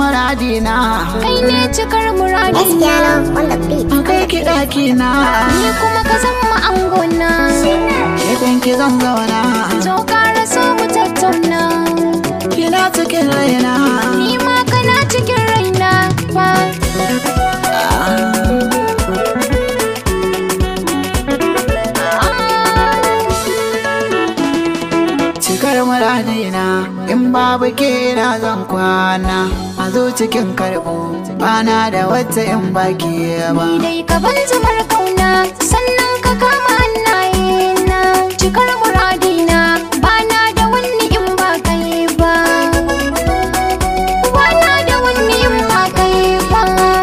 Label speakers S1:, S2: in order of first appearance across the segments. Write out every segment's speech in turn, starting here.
S1: muradina
S2: kai ne cikar muradina
S3: Espiano on the beat.
S1: kai ki ɗakina
S2: ni kuma ka zama angona
S1: gefen ki zan zauna
S2: zo ƙara so mu tattauna
S1: kina cikin raina
S2: ni ma kana cikin raina ba
S1: cikar muradina in babu ke na zan kwana a zo cikin karɓo bana da wata in baki ba
S2: ni dai ka ban zubar kauna sannan ka kama hannaye na cikar muradina bana da wani in ba kai ba bana da wani in ba kai ba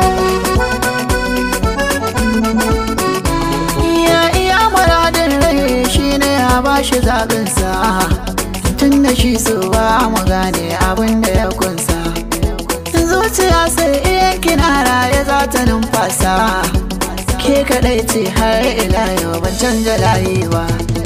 S1: iya iya muradin rai shine ya bashi zaɓinsa tun da shi su ba mu gane abin da ya kunsa zuciya sai iya kina raye za ta numfasa ke kaɗai ce har ila yau ban canja layi ba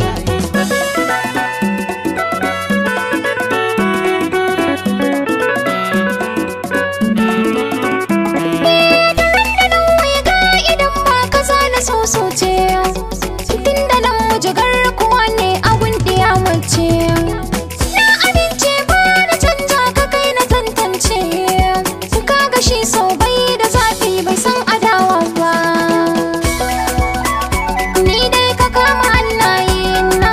S2: idan ba ka zana sosoce tun da nan mujigar kuwa ne abun ɗiya mace na amince ba na canja ka kai na tantance ka ga shi so bai da zafi bai san adawa ba ni dai ka kama hannaye na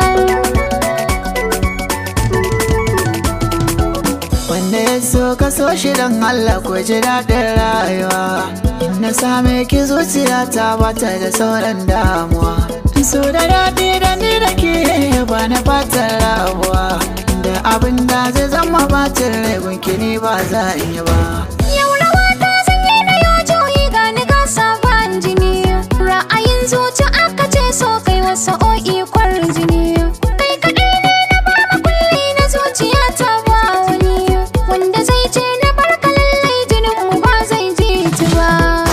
S1: Wanda ya so ka so shi don Allah ko ji daɗin rayuwa Na same ki zuciya ta bata da sauran damuwa So da daɗi da ni da ke ba na fatan rabuwa Da abin da zai zama bacin rai gunki ni ba za in yi ba
S2: Yau rawa ta sanye na yau juyi ga ni ga sabon jini Ra'ayin zuci aka ce so kai wasu o'i jini Kai kaɗai ne na bar makulli na zuciya ta ba wani Wanda zai ce na bar ka lallai jinin mu ba zai ji ta ba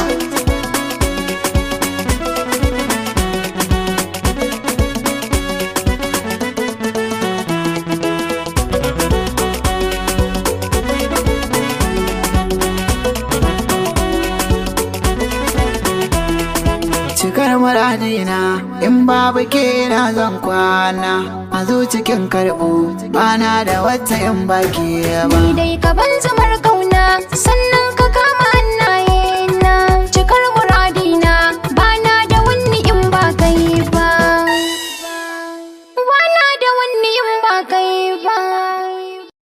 S1: Cikar muradina in babu ke na zan kwana A zo cikin karɓo bana da wata in baki ba
S2: Ni dai ka ban zamar kauna sannan ka